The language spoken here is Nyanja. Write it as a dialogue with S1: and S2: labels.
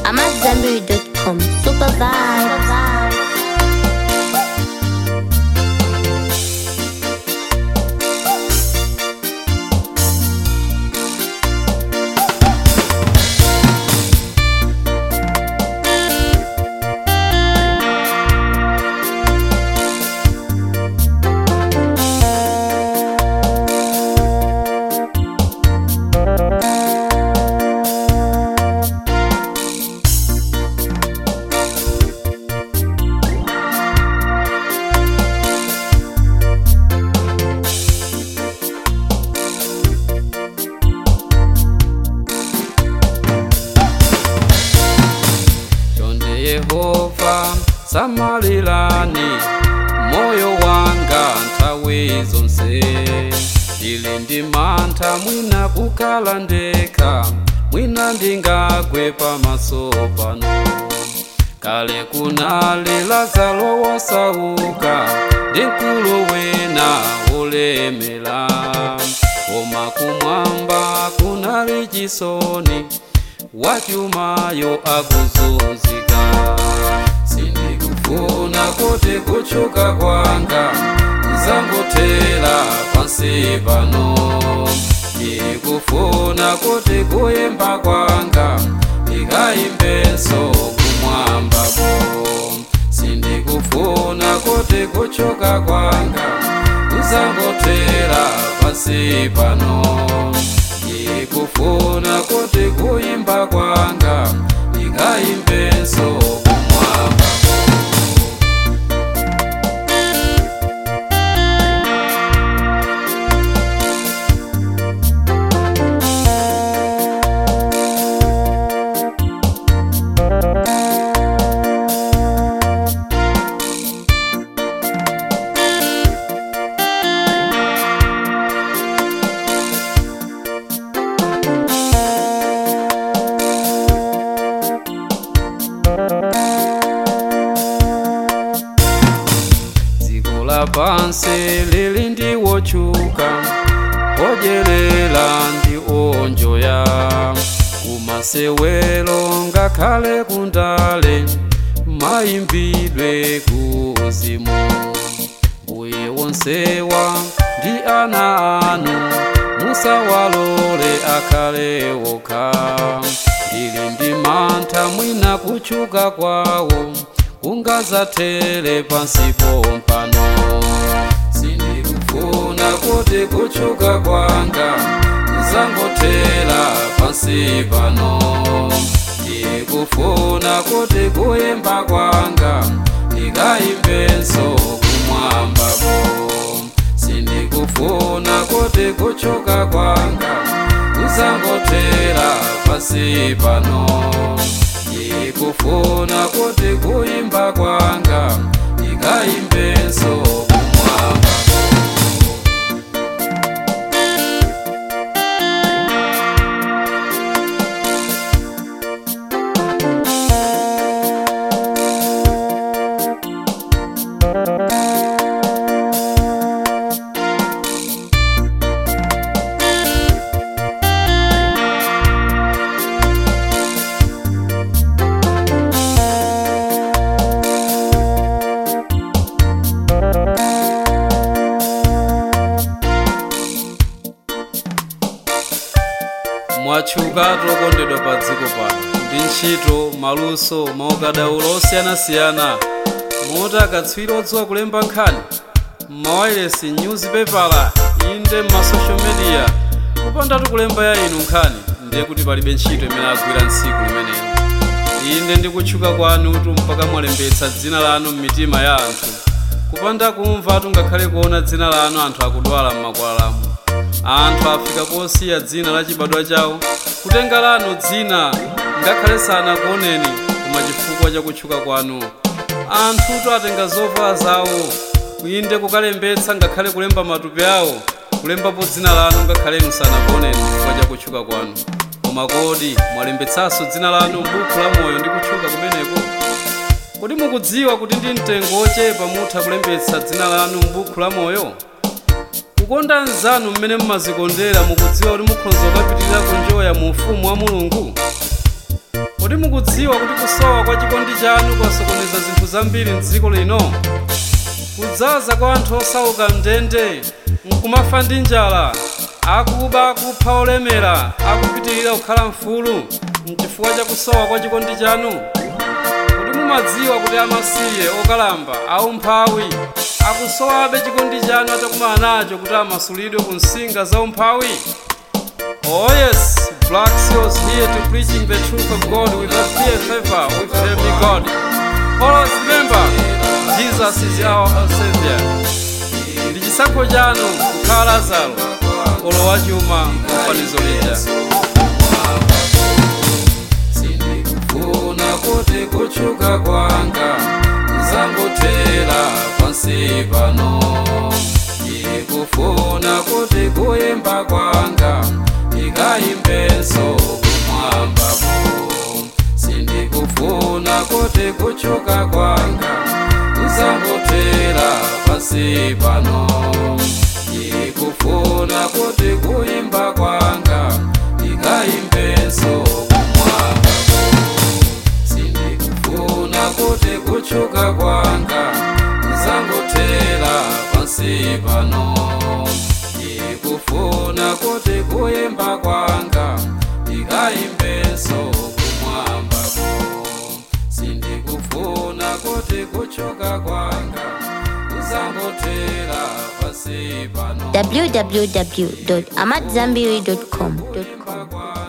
S1: I'm at Zenberry.com. Super vibe.
S2: chonde yehova samalirani moyo wanga nthawi zonse ndili ndi mantha mwina kukhala ndekha mwina ndingagwe pamaso pano kale kunali lazaro wosauka ndi mkulu wina wolemera koma kumwamba kunali chisoni wachumayo akuzunzika sindikufuna kuti kuchuka kwanga kuzangotera pansi pano ndikufuna kuti kuyimba kwanga ndikayimbenso kumwambako sindikufuna kuti kuchuka kwanga kuzangotera pansi pano ndikufuna kuti kuyimba kwanga ndikayimbenso kumwambako dziko lapansi lili ndi wotchuka odyerera ndi onjoya kumasewero ngakhale kundale mayimbidwe kuzimu mbuye wonsewa ndi ana anu musawalole akhale wokha ndili ndi mantha mwina kuchuka kwawo kungazatere pansipo mpano sindikufuna kuti kuchuka kwanga kuzangotera pansi pano ndikufuna kuti kuyimba kwanga ndikayimbenso kumwambako sindikufuna kuti kuchuka kwanga kuzangotera pansi pano ndikufuna kuti kuyimba kwanga ndikayimbenso kumwambako mwatchuka tokondedwa pa dziko pano ndi ntchito maluso maukadaulo osiyanasiyana moti akatswiri odziwa kulemba nkhani mawayilesi newspaper inde m'masocial media kupandatu kulemba ya inu nkhani ndiye kuti palibe ntchito imene agwira ntsiku limenelo inde ndi kutchuka kwanutu mpaka mwalembetsa dzina lanu m'mitima ya anthu kupanda kumvatu ngakhale kuona dzina lanu anthu akudwala m'makwalalamu anthu afika posiya dzina la chibadwa chawo kutenga lanu dzina ngakhale sanakuoneni koma chifukwa cha kutchuka kwanu anthutu atenga zovala zawo inde kukalembetsa ngakhale kulemba matupi awo kulembapo dzina lanu ngakhale inu sanakuoneni chifukwa cha kutchuka kwanu koma kodi mwalembetsanso dzina lanu m'buku la moyo ndi kutchuka kumeneko kodi mukudziwa kuti ndi mtengo wochepa mutha kulembetsa dzina lanu m'buku la moyo kukonda anzanu mmene mmazikondera mukudziwa kuti mukhoza kukapitirira kunjoya mu ufumu wa mulungu kodi mukudziwa mumadziwa kuti kusowa kwa chikondi chanu kwasokoneza zinthu zambiri mdziko lino kudzaza kwa anthu osauka mndende nkumafa ndi njala akuba kupha olemera akupitirira kukhala mfulu mchifukwa cha kusowa kwa chikondi chanu kuti mumadziwa kuti amasiye okalamba aumphawi akusowabe chikondi chanu atakumana nacho kuti amasulidwe ku nsinga za umphawi Oh yes, Black Seals here to preaching the truth of God without fear favor with heavenly God. Always remember, Jesus is our Savior. Ndi chisankho chanu kukhala Lazaro, olowa chuma mfanizo lija. Sindikufuna kuti kuchuka kwanga kuzangothera pansi pano. Ndikufuna kuti kuyimba kwanga ndikayimbenso kumwambako sindikufuna kuti kuchuka kwanga kuzangothera pansi pano ndikufuna kuti kuyimba kwanga ndikayimbenso kumwambako sindikufuna kuti kuchuka kwanga kuzangothera pansi pano ndikufuna kuti kuyimba kwanga ndikayimbenso kumwambako sindikufuna kuti kuchuka kwanga kuzangothera pansi pano
S1: www.amadzambiri.com.
S2: kwanga